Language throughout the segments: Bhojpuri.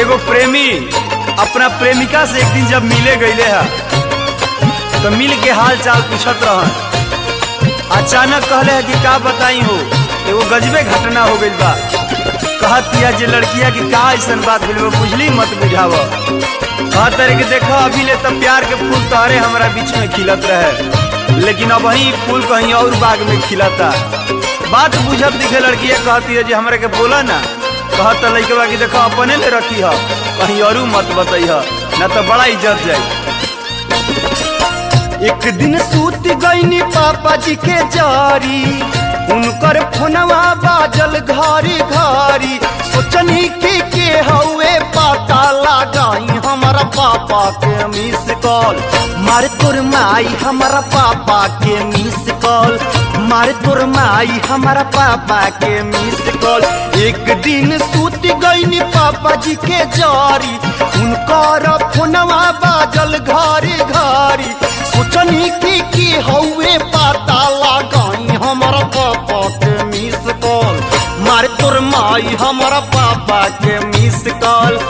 एगो प्रेमी अपना प्रेमिका से एक दिन जब मिले गईले है तो मिल के हाल चाल पूछत रहन अचानक कहले है कि का बताई हो एगो गजबे घटना हो गइल बा कहत किया जे लड़किया की का ऐसन बात भइल बा बुझली मत बुझाव कहत रहे कि देखो अभी ले तब प्यार के फूल तोहरे हमारा बीच में खिलत रहे लेकिन अब वही फूल कहीं और बाग में खिलता बात बुझत दिखे लड़किया कहती है जे हमरा के बोला ना कहत लइकवा कि देखो अपने ले रखी है कहीं और मत बताई है ना तो बड़ा इज्जत जाए एक दिन सूत गईनी पापा जी के जारी उनकर फोनवा बाजल घरी घरी सोचनी की के हवे पता लगाई हमारा पापा के मिस कॉल मार तोर माई हमारा पापा के मिस कॉल मार तोर माई हमारा पापा के मिस कॉल एक दिन सूत गईनी पापा जी के जारी उनकर फोनवा बाजल घरी घरी सोचनी की की हवे पता लगाई हमारा पापा के मिस कॉल मार तोर माई हमारा पापा के मिस कॉल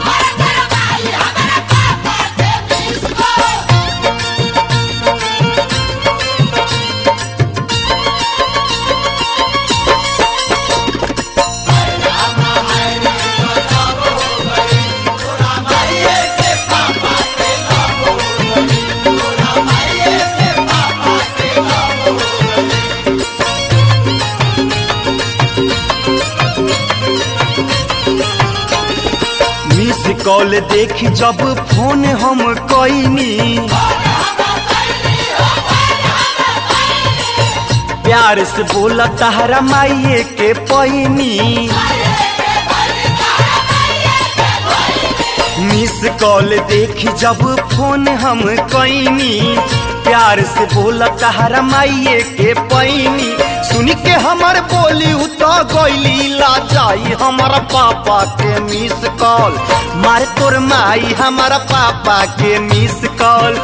मिस कॉल देखी जब फोन हम कईनी प्यार से बोला तहरा माइये के पैनी मिस कॉल देखी जब फोन हम कईनी प्यार से बोला तहरा माइये के पैनी सुन के हमर बोली उता गईली ला जाई हमारा पापा के मिस कॉल मार तोर माई हमारा पापा के मिस कॉल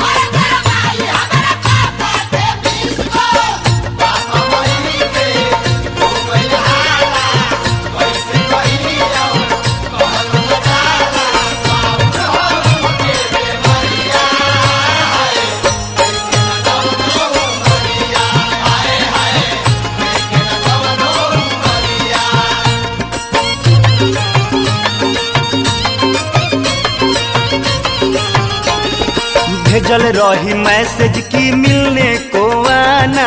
भेजल रही मैसेज की मिलने को आना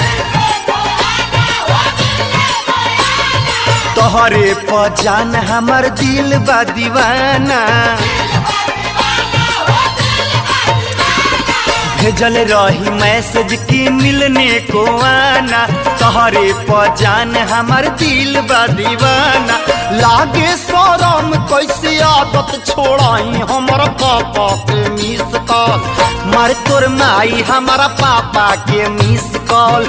तोहरे पहचान हमर दिल बा दीवाना भेजल रही मैसेज की मिलने को आना तोहरे पहचान हमर दिल बा दीवाना लागे शरम कैसे आदत छोड़ाई हमारा पापा के मिस कॉल मार तोर माई हमारा पापा के मिस कॉल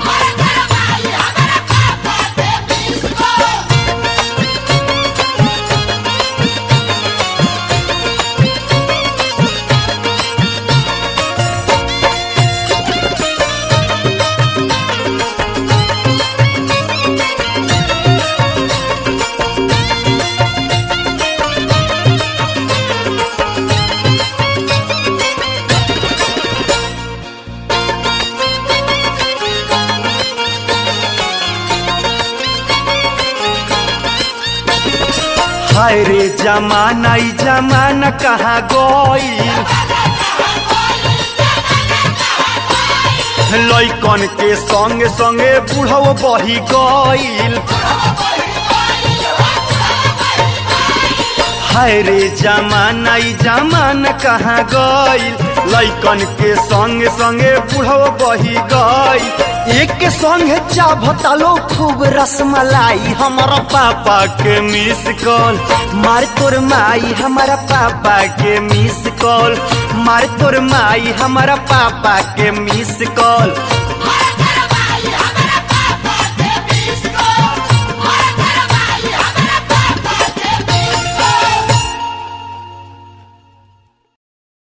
हाय रे जमाना ई जमाना कहाँ गई लैकन के संगे संगे बुढ़व बही गईल हाय रे जमाना ई जमाना कहाँ गईल लैकन के संगे संगे बुढ़व बही गईल एक के संगे चाभता लो खूब रसमलाई हमारा पापा के मिस कॉल मार तोर माई हमारा पापा के मिस कॉल मार तोर माई हमारा पापा के मिस कॉल